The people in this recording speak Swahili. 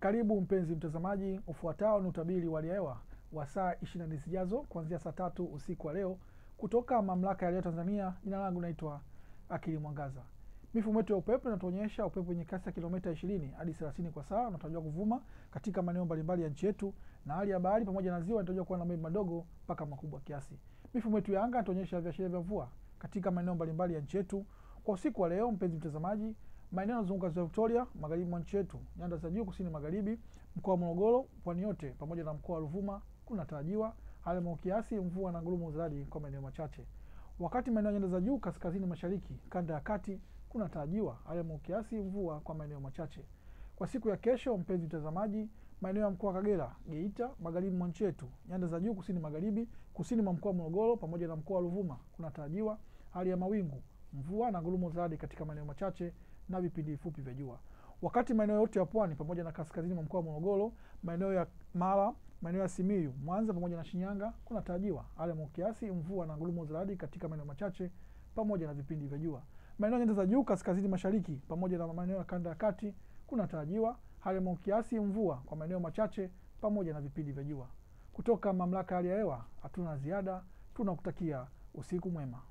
Karibu mpenzi mtazamaji, ufuatao ni utabiri wa hali ya hewa wa saa 24 zijazo kuanzia saa tatu usiku wa leo kutoka Mamlaka ya Hali ya Hewa Tanzania. Jina langu naitwa Akili Mwangaza. Mifumo yetu ya upepo inatuonyesha upepo wenye kasi ya kilomita 20 hadi 30 kwa saa unatarajiwa kuvuma katika maeneo mbalimbali ya nchi yetu, na hali ya bahari pamoja na ziwa inatarajiwa kuwa na mawimbi madogo mpaka makubwa kiasi. Mifumo yetu ya anga inatuonyesha viashiria vya mvua katika maeneo mbalimbali ya nchi yetu kwa usiku wa leo. Mpenzi mtazamaji, maeneo yanayozunguka ziwa Victoria, magharibi mwa nchi yetu, nyanda za juu kusini magharibi, mkoa wa Morogoro, pwani yote pamoja na mkoa wa Ruvuma kunatarajiwa hali ya mawingu kiasi, mvua na ngurumo za radi kwa maeneo machache. Wakati maeneo ya nyanda za juu kaskazini mashariki, kanda ya kati kunatarajiwa hali ya mawingu kiasi, mvua kwa maeneo machache. Kwa siku ya kesho, mpenzi mtazamaji, maeneo ya mkoa wa Kagera, Geita, magharibi mwa nchi yetu, nyanda za juu kusini magharibi, kusini mwa mkoa wa Morogoro pamoja na mkoa wa Ruvuma kunatarajiwa hali ya mawingu, mvua na ngurumo za radi katika maeneo machache na vipindi vifupi vya jua. Wakati maeneo yote ya pwani pamoja na kaskazini mwa mkoa wa Morogoro, maeneo ya Mara, maeneo ya Simiyu, Mwanza pamoja na Shinyanga kunatarajiwa hali ya mawingu kiasi, mvua na ngurumo za radi katika maeneo machache pamoja na vipindi vya jua. Maeneo ya nyanda za juu kaskazini mashariki pamoja na maeneo ya kanda ya kati kunatarajiwa hali ya mawingu kiasi, mvua kwa maeneo machache pamoja na vipindi vya jua. Kutoka Mamlaka ya Hali ya Hewa hatuna ziada, tunakutakia usiku mwema.